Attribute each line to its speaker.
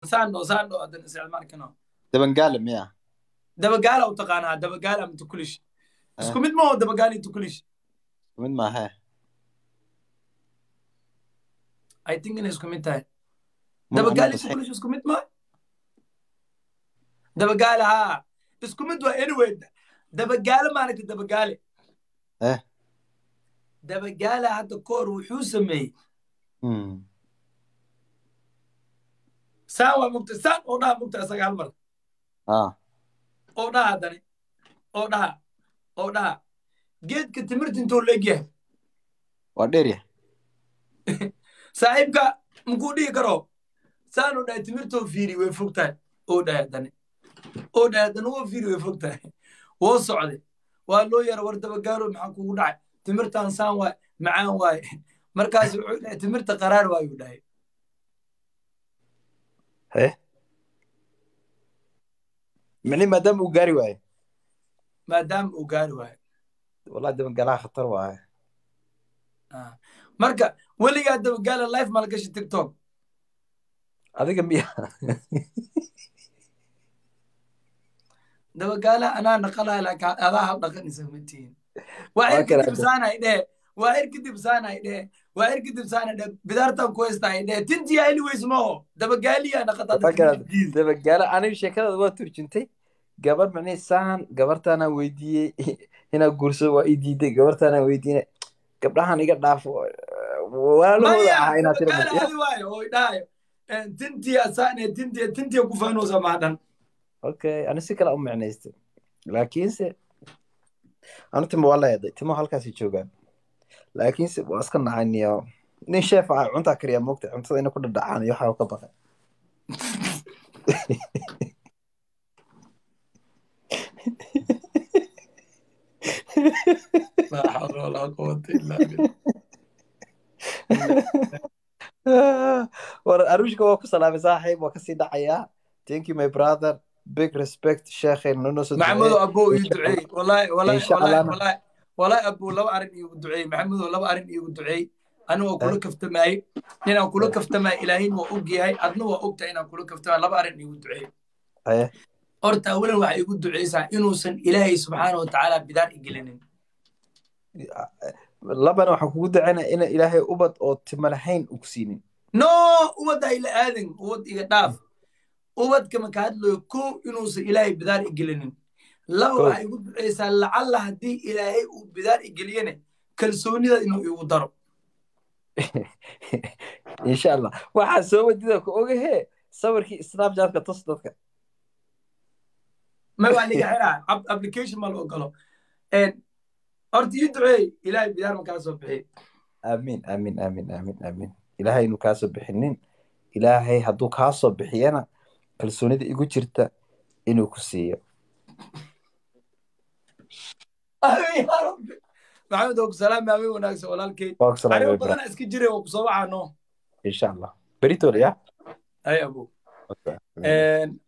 Speaker 1: saano saano haddana isticmaalkano
Speaker 2: dabangaale miya
Speaker 1: dabagaala u taqaanaa dabagaala ama tukulish isku mid maho dabagaala iyo tukulish
Speaker 2: mid maahe
Speaker 1: i think inay isku mid tahay
Speaker 2: Mun-
Speaker 1: dabagaala iyo
Speaker 2: mun-
Speaker 1: tukulish isku mid maa dabagaala haa isku mid waa anyway dabagaale maaragta dabagaale
Speaker 2: Eh.
Speaker 1: dabagaala hadda koor wuxuu sameeyey
Speaker 2: Mm.
Speaker 1: saan waa mugta saan oo dhaha mugta isaga hal mar
Speaker 2: ah
Speaker 1: oo dhaha haddani oo dhaha oo dhaha geedka timirta intuu leegyahay
Speaker 2: waa dheerya
Speaker 1: saaxiibka makuu dhihi karo saanu dhahay timirtoo fiiri way fog tahay oo dhahay haddani oo dhahay haddana woo fiiri way fog tahay woo socday waa loo yara war dabagaalo maxaa kugu dhacay timirtan saan waay macaan waaye markaas wuxuu dhahay timirta qaraar waayuu dhahay
Speaker 2: he micni maadaama uu gaari waayo
Speaker 1: maadaama uu gaari waayo
Speaker 2: wallahi dabangalaha khatar waaye
Speaker 1: Ah. marka weligaa dabagaala life malgashi tiktok
Speaker 2: adiga miya
Speaker 1: dabagaala anaa naqalaya laakiin adaa hal dhaqanaysa ma tihin waa
Speaker 2: Waa
Speaker 1: ir
Speaker 2: kala
Speaker 1: kadib saanay dhee waa ir kadib saanay dhee waa ir kadib saanay dhee bidaartan ku haystaay dhee tintiya anyways maho dabagaaliya naqataa
Speaker 2: Waa kala dabagaala aniga sheekadaada waa turjuntay gabar micni saan gabartaanaan weydiiyey inaa guursado waa ii diiday gabartaanaan weydiine gabdhahan iga dhaafo walaalahooda ahaa inaad tira
Speaker 1: dabagaala adi waayo oo idhahayo tintiya saane tintiya tintiya ku faanoosa maadhan
Speaker 2: okay ani si kale u micnaystay laakiinse anu timo waa la eeday timo halkaasay joogaan laakiinse waa iska nacaniyo nin sheef ah cuntaa kariyaa moogta cuntada ina ku dhadhacaan iyo waxaa ka baqay
Speaker 1: laa xawla walaa quwata illaa billah
Speaker 2: war aruushka waa ku salaamay saaxiib waa kasii dhacayaa thank you my brother big respect sheekhen nono soo
Speaker 1: maxamudo abow ii duceey wallahi wallahi
Speaker 2: Insha
Speaker 1: wallahi
Speaker 2: Allah.
Speaker 1: wallahi wallahi abow laba arrin iigu duceey maxamudo laba arrin iigu duceey anigoo kula kaftamaayey inaan kula kaftamaay ilaahin waa og yahay adna waa ogtahay inaan kula kaftamaay laba arrin iigu duceey
Speaker 2: Aye.
Speaker 1: horta awalan waxay igu duceysaa inuusan ilaahay subxaana wa tacaala bidaan igelinin
Speaker 2: labana waxaan kugu dacaynaa ina ilaahay ubad oo timo lahayn u ku siinin
Speaker 1: no ubadda ila aadan ubad iga dhaaf ubadka marka hadlayo kow inuusan ilaahay bidaan igelinin laba
Speaker 2: Kow.
Speaker 1: waxay igu duceysaa lacalla haddii ilaahay uu bidaan igeliyene kalsoonida inuu igu daro
Speaker 2: insha allah waxaa soo wadida ku ogahee sawirkii snapchatka tus dadka
Speaker 1: ma waa liga xiraa ab- application ma la ogolo En, horta ii duceey ilaahay bidaar ma kaa soo bixi
Speaker 2: aamin aamin aamin aamin aamin ilaahay inuu kaa soo bixinin ilaahay hadduu kaa soo bixiyana kalsoonida igu jirta inuu ku siiyo
Speaker 1: Amiin yaa rabbi. maxamed oo ku salaami amiin wanaagsan walaalkay
Speaker 2: waa ku salaamay
Speaker 1: arrimo
Speaker 2: bra
Speaker 1: badana iska jiray oo kusoo waxaano
Speaker 2: insha allah beritoole ya
Speaker 1: ay abow
Speaker 2: Okay.
Speaker 1: En,